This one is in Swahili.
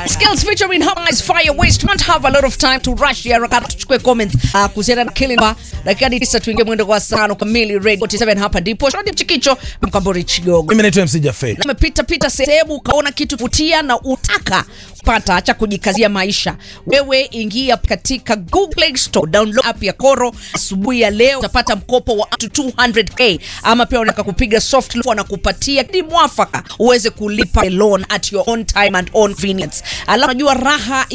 Skills featuring Harmonize Fire Waste. Don't have a lot of time to rush here. Rakata tuchukue comment uh, kuhusiana na Killing Bar. Dakika ni tisa tuingie mwendo kwa saa tano kamili. Radio 47 hapa ndipo. Shodi Mchikicho Mkambori Chigogo. Mimi naitwa MC Jaffe. Umepita pita sehemu ukaona kitu kutia na utaka kupata, acha kujikazia maisha. Wewe ingia katika Google Play Store, download app ya Koro. Asubuhi ya leo utapata mkopo wa up to 200k, ama pia unataka kupiga soft loan, wanakupatia ni mwafaka uweze kulipa loan at your own time and own convenience. Alafu unajua raha